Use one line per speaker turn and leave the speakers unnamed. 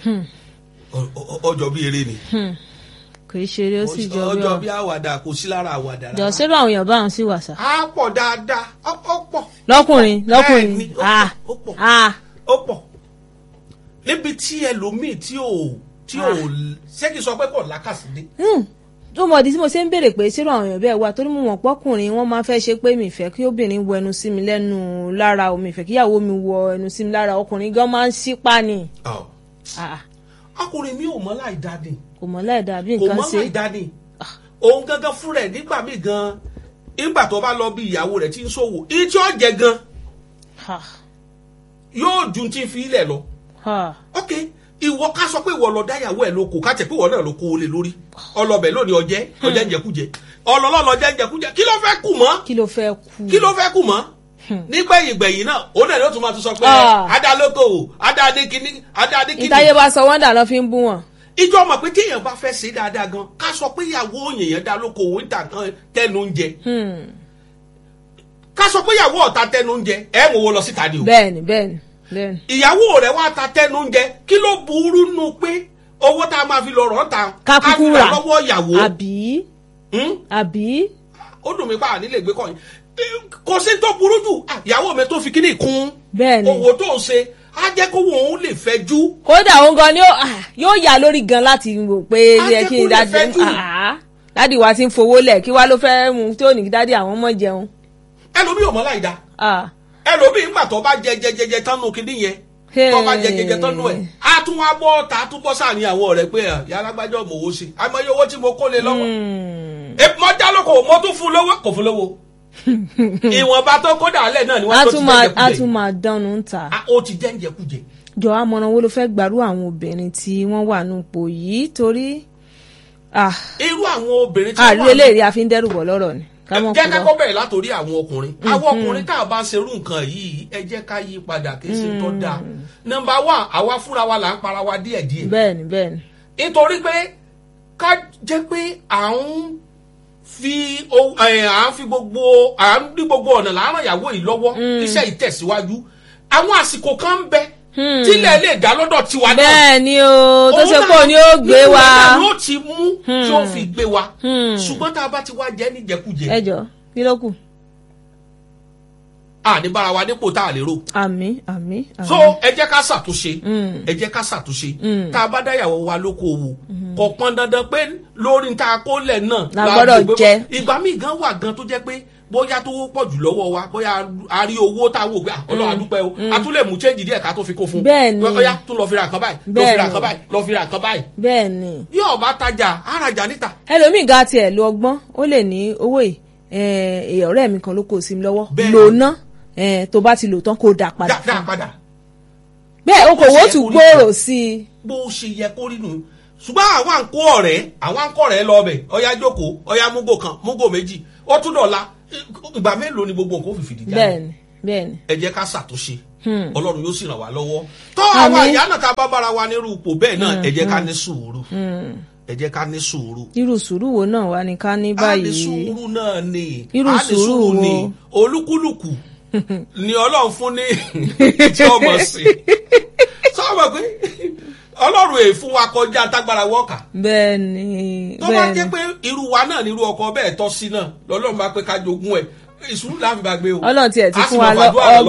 Ọ- ọ- ọjọ́ bí eré ni
kò í ṣeré ó sì jọ bí
ọjọ́
ọ
bí àwàdà kò sí lára àwàdà
jọ
rárá.
sírò àwọn èèyàn báwọn sì wà sá.
á pọ̀ dáadáa ó ó pọ̀
lọkùnrin lọkùnrin
Bẹ́ẹ̀ni, ó pọ̀,
ah
ó pọ̀.
ah
ó pọ̀ níbi tí ẹlòmíì tí ò tí ò ṣé kí n sọ pé kò lákàsídé
hmm. tó mọ̀ di tí mo ṣe ń béèrè pé sírò àwọn èèyàn bẹ́ẹ̀ wà torí mo mọ̀ pọ́kùnrin wọ́n máa fẹ́ ṣe pé mi fẹ́ kí obìnrin wọ ẹnu sí mi lẹ́nu lára o mi fẹ́ kíyàwó mi wọ ẹnu sí mi lára ọkùnrin gan máa ń ṣípá ni Ah,
ọkùnrin mi ò mọ̀ láì dá ni
kò mọ̀ láì dàbí
kò
nǹkan
mọ̀
ṣe
láì dá ni òun gangan fún rẹ̀ nígbà míì gan nígbà tó bá lọ bí ìyàwó rẹ̀ tí ń ṣòwò ìtí ọ̀jẹ̀ gan
Ha,
yóò ju ti fi ilẹ̀ lọ
ha.
ok ìwọ ká sọ pé ìwọ lọ dáyàwó ẹ lóko ká tẹ pé ìwọ náà ló kó o lè lórí ọlọbẹ lónìí ọjẹ ọjẹ ń jẹkújẹ ọlọlọlọ jẹ ń jẹkújẹ kí ló fẹ́ kù mọ́
kí ló fẹ́ kú.
kí ló fẹ́ kù mọ́ nígbẹ̀yìn gbẹ̀yìn náà òun náà ló tún máa tún sọ pé
Ah.
adálókòwò adáadékiní adáadékiní
ìtayé bá sọ wọ́n dà lọ́ fi ń bú wọn.
ìjọ mọ̀ pé téèyàn bá fẹ́ ṣe dáadáa gan ká sọ pé ìyàwó èèyàn dá lókòwò ń tà kan tẹnu oúnjẹ
Hmm.
ká sọ pé ìyàwó ọ̀tá tẹnu oúnjẹ ẹ̀ ń wo lọ síta ni o
bẹ́ẹ̀ni bẹ́ẹ̀ni bẹ́ẹ̀ni.
ìyàwó rẹ̀ wá ta tẹnu oúnjẹ kí ló burú nù pé owó tá a máa fi lọ rọ̀ ta
ká kúkú
fi
rà
lọ́wọ́ ìyàwó
àbí
Hmm?
àbí.
ó dùn mí pa ànílè gbé kọ́ yín kò sí tó burú jù Ah, ìyàwó mi tó fi kíní kún
bẹ́ẹ̀ni.
owó tó ń ṣe á jẹ́ kó òun lè fẹ́ jú
kódà òun gan ni ó ah, yóò yà lórí gan láti wò pé
Á
yẹ
jẹ́
kí
kó
n
lè
dájú
fẹ́ jù.
ah, dádì wa ti ń fowó lẹ̀ kí wá ló fẹ́ mu tí ò ní kí dádì àwọn ọmọ jẹun.
ẹlòmíì ò mọ̀ láì dá
Ah,
ẹlòmíì ńgbà tó bá jẹ jẹ jẹ jẹ tán nù kíní yẹn tó bá jẹ jẹ jẹ tán nù ẹ̀ á tún wá bọ́ ta á tún bọ́ sáàrin àwọn ọ̀rẹ́ pé ah, yàrá gbájọ́ mọ̀ owó sí àmọ́ owó tí mo kó lé lọ́wọ́
hmm.
Eh, mo já lóko mo tún fún lówó kò fún lówó ìwọ̀nba tó kó dàálẹ̀ náà ni
a
wọ́n tó ti
tún máa a
jẹ́
tún máa dánú ń ta.
Ah, ó ti jẹ́ ń jẹkújẹ.
jọ àmọ̀ràn wo ló fẹ́ gbàrú àwọn obìnrin tí wọ́n wà nípò yìí torí ah,
irú àwọn obìnrin tí wọ́n
àrí
wà ní-
eléyìí a fi ń dẹ́rù bọ̀ lọ́rọ̀ ni. ká mọ̀
jẹ́
kúrò.
ká kọ́ bẹ̀rẹ̀ látòrí àwọn ọkùnrin àwọn ọkùnrin tá a bá ń ṣerú nǹkan yìí ẹ jẹ́ ká yí padà kí ṣe tó dáa nọ́mbà wà àwa fúnra wa là ń para wa díẹ̀díẹ̀
bẹ́ẹ̀ni bẹ́ẹ̀ni.
nítorí pé ká jẹ́ pé à ń fi o- ẹ̀, à ń fi gbogbo à ń rí gbogbo ọ̀nà láàárọ̀ ìyàwó yìí lọ́wọ́ iṣẹ́ ìtẹ̀síwájú àwọn àsìkò kan ń bẹ tílẹ̀ lè dá lọ́dọ̀ tiwa náà
bẹ́ẹ̀ni o tó ṣe pé òní ó gbé wa.
ló ti mú tí ó fi gbé wa ṣùgbọ́n tá a bá ti wá jẹ́ níjẹkújẹ
ẹ jọ kí ló kù.
àní bára wa dípò tá a lè rò
àmì àmì àmì.
so ẹ jẹ́ ká ṣàtúnṣe ẹ jẹ́ ká ṣàtúnṣe tá a bá dáyàwó wa lókoòwò kò pọn dandan pé lórí tá a kó lẹ̀ náà
La
la
gbọ́dọ̀
gbé-
jẹ.
ìgbà míì gan wà gan tó jẹ́ pé bóyá tó pọ̀ jù lọ́wọ́ wa bóyá a rí owó tá a wò pé ah, Ọlọ́run àdúpẹ́ o a tún lè mú change díẹ̀ ká tó fi kó fún
Bẹ́ẹ̀ni.
bóyá tún lọ fi ra nǹkan báyìí lọ fi ra
Bẹ́ẹ̀ni.
nǹkan báyìí lọ fi ra nǹkan báyìí
bẹ́ẹ̀ni.
yóò bá tajà arajà níta
ẹlòmíì ga tiẹ̀ lo ọgbọ́n ó lè ní owó yìí eh, eh, ọ̀rẹ́ mi kan ló kó sí mi lọ́wọ́
Bẹ́ẹ̀ni.
lò ná eh, tó bá ti lò tán kó dà padà fún
dáadáa
un.
padà
bẹ́ẹ̀ okòwò
Ó ṣe
tún
kó rí
gbòòrò sí i.
bó ṣe yẹ kó rí nù ṣùgbọ́n àwọn à ń kó ọ̀rẹ́ àwọn à ń kó ọ̀rẹ́ lọ ọbẹ̀ ọya jókòó ọya múgò kan múgò méjì ó tún dọ̀la ìgbà mélòó ni gbogbo nǹkan ó fi fìdí jáde
bẹ́ẹ̀ni bẹ́ẹ̀ni.
ẹ jẹ́ ká ṣàtúnṣe ọlọ́run yóò sì ràn wá lọ́wọ́ tó
Àmín.
àwọn àyà náà tá a bá bára wa nírú ipò bẹ́ẹ̀ náà ẹ jẹ́ ká ní sùúrù ẹ jẹ́ ká ní sùúrù
irú sùúrù wo náà wá ní ká ní
a ní
báyìí.
sùúrù náà ni
Irú
a ní
sùúrù wo?
ni olúkúlùkù ni ọlọ́run fún ní tí ọmọ sí sọ́wọ́n pé ọlọ́run èè fún wa kọjá tágbára wọ́ọ̀kà
bẹ́ẹ̀ni
tó bá jẹ́
bẹ́ẹ̀ni
pé irú wa náà nírú ọkọ bẹ́ẹ̀ tọ́ sí náà lọ́lọ́run bá pé ká jogún ẹ̀ ìṣúrù láàfin bá gbé o
ọlọ́run tiẹ̀ ti
A sì
fún
mọ̀
wa lọ
fàdúrà